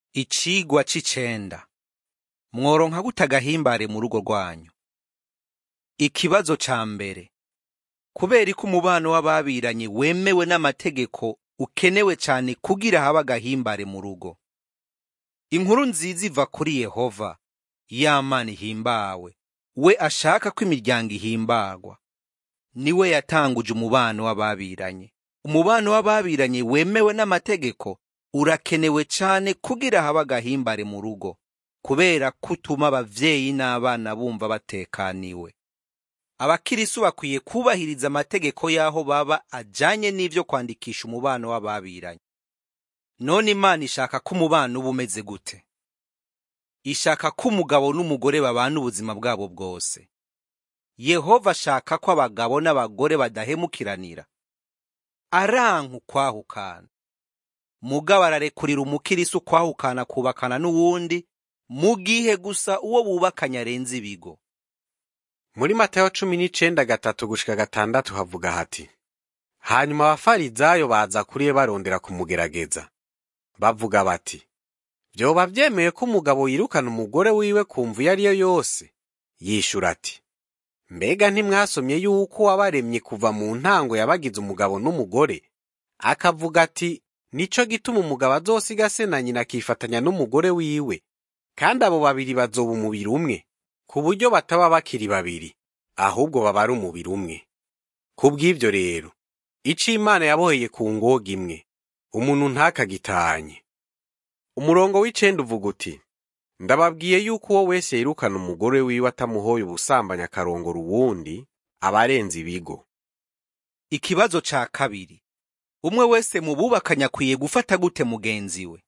Icigwa c'icenda. Mworonka gute agahimbare mu rugo rwanyu? Ikibazo ca mbere. Kubera ko umubano w'ababiranye wemewe n'amategeko ukenewe cane kugira habe agahimbare mu rugo. Inkuru nziza iva kuri Yehova, ya Mana ihimbawe, we ashaka ko imiryango ihimbarwa. Niwe yatanguje umubano w'ababiranye. Umubano w'ababiranye wemewe n'amategeko urakenewe cane kugira habe agahimbare mu rugo, kubera ko utuma abavyeyi n'abana bumva batekaniwe. Abakirisu bakwiye kubahiriza amategeko y'aho baba ajanye n'ivyo kwandikisha umubano w'ababiranye. None Imana ishaka ko umubano uba umeze gute? Ishaka ko umugabo n'umugore babana ubuzima bwabo bwose. Yehova ashaka ko abagabo n'abagore badahemukiranira. Aranka ukwahukana. Mugabo ararekurira umukirisu kwahukana kubakana n'uwundi, mu gihe gusa uwo bubakanye arenze ibigo. Muri Matayo cumi n'icenda gatatu gushika gatandatu havuga hati hanyuma abafarizayo baza kuri we barondera kumugerageza bavuga bati vyoba vyemeye ko umugabo yirukana umugore wiwe ku mvu iyo ariyo yose yishura ati mbega ntimwasomye yuko wabaremye kuva mu ntango yabagize umugabo n'umugore akavuga ati nico gituma umugabo azosiga se na nyina akifatanya n'umugore wiwe kandi abo babiri bazoba umubiri umwe ku buryo bataba bakiri babiri ahubwo baba ari umubiri umwe kubw'ivyo rero ico imana yaboheye ku ngoga imwe umuntu ntakagitanye umurongo w'icenda uvuga uti ndababwiye yuko uwo wese yirukana umugore wiwe atamuhoye ubusambanyi akarongora uwundi aba arenze ibigo Ikibazo ca kabiri. Umwe wese mu bubakanye akwiye gufata gute mugenzi we?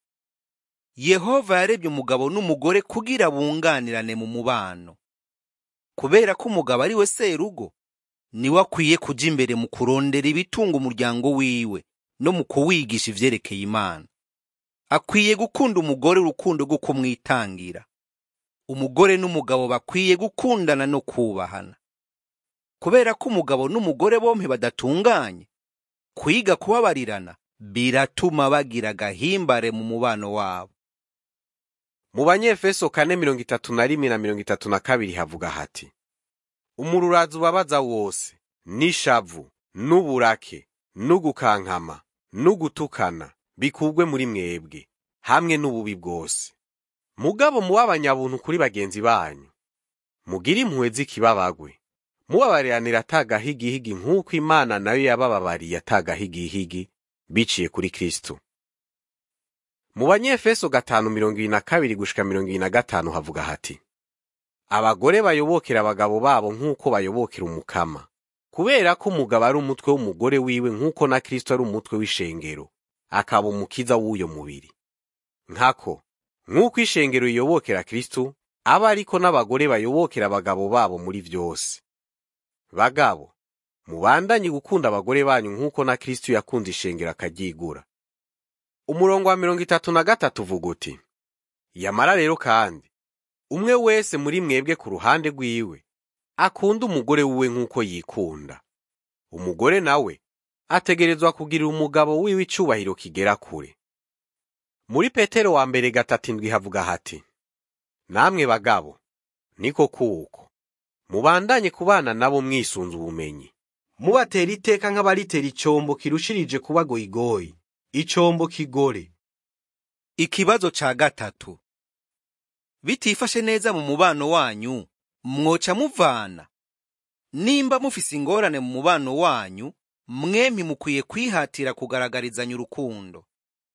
Yehova yarebye umugabo n'umugore kugira bunganirane mu mubano. Kubera ko umugabo ari we serugo, niwe akwiye kuja imbere mu kurondera ibitunga umuryango wiwe no mu kuwigisha ivyerekeye Imana. Akwiye gukunda umugore urukundo rwo kumwitangira. Umugore n'umugabo bakwiye gukundana no kubahana. Kubera ko umugabo n'umugore bompi badatunganye, kwiga kubabarirana biratuma bagira agahimbare mu mubano wabo. mu banyefeso kane mirongo itatu na rimwe na mirongo itatu na kabiri havuga hati umururazi ubabaza wose n'ishavu n'uburake n'ugukankama n'ugutukana bikugwe muri mwebwe hamwe n'ububi bwose mugabo muba abanyabuntu kuri bagenzi banyu mugire impuhwe z'ikibabagwe mubabariranira atagahigihigi nk'uko imana nayo yabababariye atagahigihigi biciye kuri kristo mu banyefeso gatanu mirongo ibiri na kabiri gushika mirongo ibiri na gatanu havuga hati abagore bayobokera abagabo babo nk'uko bayobokera umukama kubera ko umugabo ari umutwe w'umugore wiwe nk'uko na kristo ari umutwe w'ishengero akaba umukiza w'uyo mubiri nkako nk'uko ishengero riyobokera kristo aba ariko n'abagore bayobokera abagabo babo muri vyose bagabo mubandanye gukunda abagore banyu nk'uko na kristo yakunze ishengero akaryigura umurongo wa mirongo itatu na gatatu uvuga uti yamara rero kandi umwe wese muri mwebwe ku ruhande rwiwe akunda umugore wiwe nk'uko yikunda umugore nawe ategerezwa kugirira umugabo wiwe icubahiro kigera kure muri petero wa mbere gatatu indwi havuga hati namwe bagabo niko kuko mubandanye kubana nabo mwisunze ubumenyi mubatera iteka nk'abaritera icombo kirushirije kuba goyigoyi icombo kigore Ikibazo ca gatatu. Bitifashe neza mu mubano wanyu, mwoca muvana. Nimba mufise ingorane mu mubano wanyu, mwempi mukwiye kwihatira kugaragarizanya urukundo.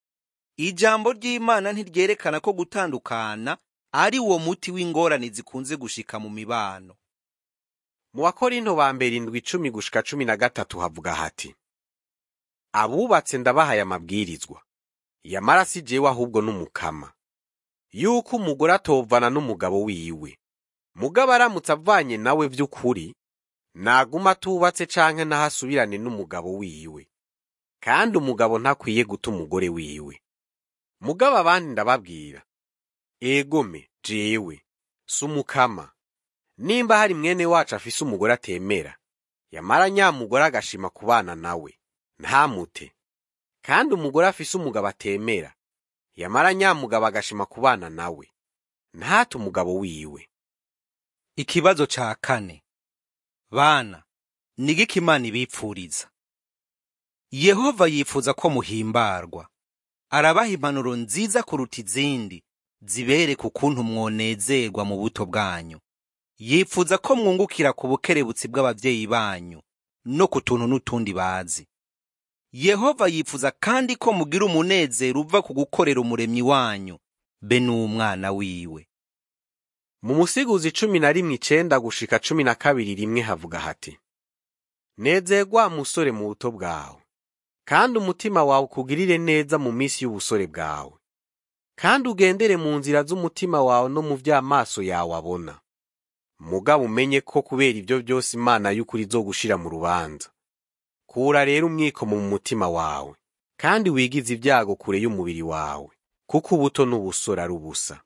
Ijambo ry'Imana ntiryerekana ko gutandukana ari wo muti w'ingorane zikunze gushika mu mibano. mu bakorinto ba mbere indwi icumi gushika cumi na gatatu havuga hati abubatse ndabahaye amabwirizwa yamara si jewe ahubwo n'umukama yuko umugore atovana n'umugabo wiwe mugabo aramutse avanye nawe vy'ukuri naguma atubatse canke nahasubirane n'umugabo wiwe kandi umugabo ntakwiye guta umugore wiwe mugabo abandi ndababwira egome jewe si umukama nimba hari mwene wacu afise umugore atemera yamara nyamugore agashima kubana nawe ntamute kandi umugore afise umugabo atemera yamara nyamugabo agashima kubana nawe ntate umugabo wiwe ikibazo ca kane bana nigiki imana ibipfuriza yehova yifuza ko muhimbarwa arabaha impanuro nziza kuruta izindi zibereka ukuntu mwonezerwa mu buto bwanyu yifuza ko mwungukira ku bukerebutsi bw'abavyeyi banyu no ku tuntu n'utundi bazi yehova yifuza kandi ko mugira umunezero uva ku gukorera umuremyi wanyu be n'umwana wiwe mu musiguzi cumi na rimwe icenda gushika cumi na kabiri rimwe havuga hati nezerwa musore mu buto bwawe kandi umutima wawe ukugirire neza mu minsi y'ubusore bwawe kandi ugendere mu nzira z'umutima wawe no mu vy'amaso yawe abona mugabo umenye ko kubera ibyo byose imana y'ukuri izogushira mu rubanza kura rero umwikomo mu mutima wawe kandi wigize ibyago kure y'umubiri wawe kuko ubuto n'ubusore ari ubusa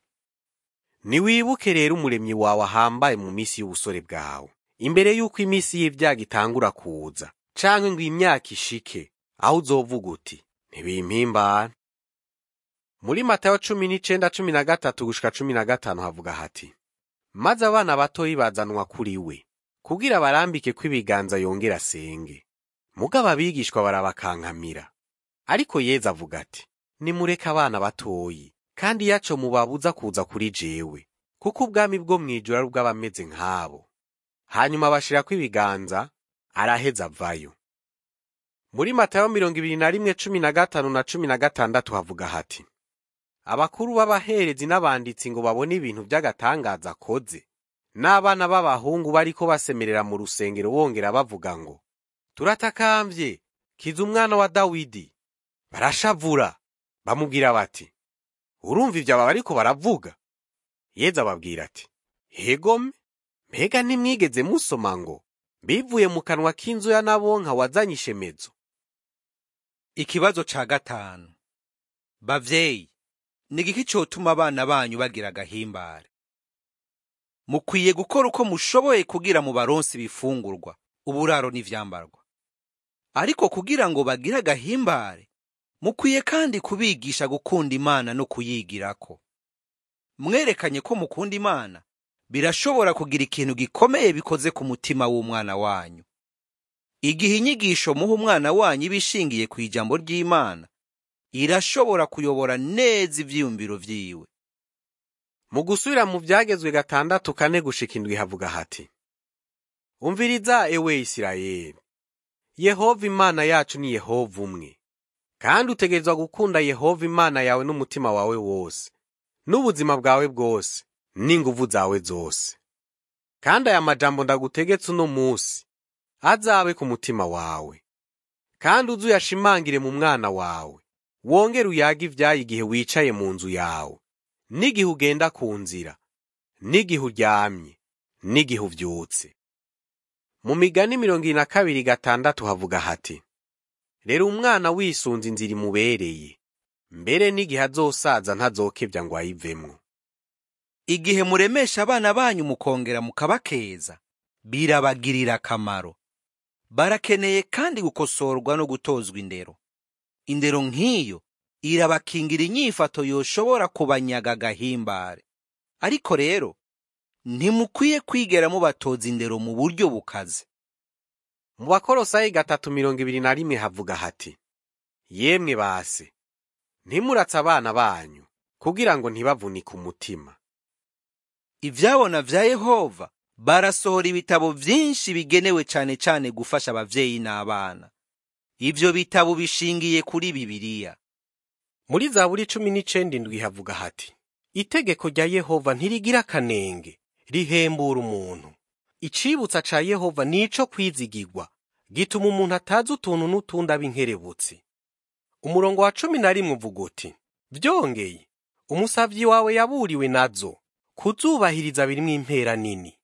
niwibuke rero umuremyi wawe ahambaye mu minsi y'ubusore bwawe imbere y'uko iminsi y'ibyago itangura kuza canke ngo imyaka ishike aho uzovuga uti ntibimpimbara muri matayo cumi n'icenda cumi na gatatu gushika cumi na gatanu havuga hati maze abana batoyi bazanwa kuri we kugira barambike ko ibiganza yongera asenge mugabo abigishwa barabakankamira ariko yezu avuga ati nimureke abana batoyi kandi yaco mubabuza kuza kuri jewe kuko ubwami bwo mw'ijuru ari ubw'abameze nk'abo hanyuma bashirako ibiganza araheza avayo muri matayo mirongo ibiri na rimwe cumi na gatanu na cumi na gatandatu havuga hati abakuru b'abaherezi n'abanditsi ngo babone ibintu by'agatangaza akoze n'abana b'abahungu bariko basemerera mu rusengero bongera bavuga ngo turatakambye kiza umwana wa dawidi barashavura bamubwira bati urumva ibyo aba bariko baravuga yezu ababwira ati hegome mbega ntimwigeze musoma ngo bivuye mu kanwa k'inzu ya nabonka wazanye ishemezo ikibazo ca gatanu bavyeyi nigiki cotuma abana banyu bagira agahimbare mukwiye gukora uko mushoboye kugira mu baronsi ibifungurwa uburaro n'ivyambarwa ariko kugira ngo bagire agahimbare mukwiye kandi kubigisha gukunda imana no kuyigirako mwerekanye ko mukunda imana birashobora kugira ikintu gikomeye bikoze ku mutima w'umwana wanyu igihe inyigisho muha umwana wanyu iba ishingiye ku ijambo ry'imana irashobora kuyobora neza ivyiyumviro vyiwe mu gusubira mu byagezwe gatandatu kane gushika indwi havuga hati umviriza ewe isirayeli yehova imana yacu ni yehova umwe kandi utegerezwa gukunda yehova imana yawe n'umutima wawe wose n'ubuzima bwawe bwose n'inguvu zawe zose kandi aya majambo ndagutegetse uno munsi azabe ku mutima wawe kandi uze uyashimangire mu mwana wawe wongere uyage ivyaye igihe wicaye mu nzu yawe n'igihe ugenda ku nzira n'igihe uryamye n'igihe uvyutse mu migani mirongo ine na kabiri gatandatu havuga hati rero umwana wisunze inzira imubereye mbere n'igihe azosaza ntazokebya ngo ayivemwo igihe muremesha abana banyu mukongera mukabakeza birabagirira akamaro barakeneye kandi gukosorwa no gutozwa indero indero nk'iyo irabakingira inyifato yoshobora kubanyaga agahimbare ariko rero ntimukwiye kwigera mubatoza indero mu buryo bukaze mu bakorosayi gatatu mirongo ibiri na rimwe havuga hati yemwe base ntimuratse abana banyu kugira ngo ntibavunike umutima ivyabona vya yehova barasohora ibitabo vyinshi bigenewe cane cane gufasha abavyeyi n'abana ivyo bitabo bishingiye kuri bibiliya muri zaburi cumi n'icenda indwi havuga hati itegeko rya yehova ntirigira akanenge rihembura umuntu icibutsa ca yehova nico kwizigirwa gituma umuntu atazi utuntu n'utundi aba inkerebutsi umurongo wa cumi na rimwe uvuga uti vyongeye umusavyi wawe yaburiwe nazo kuzubahiriza birimwo impera nini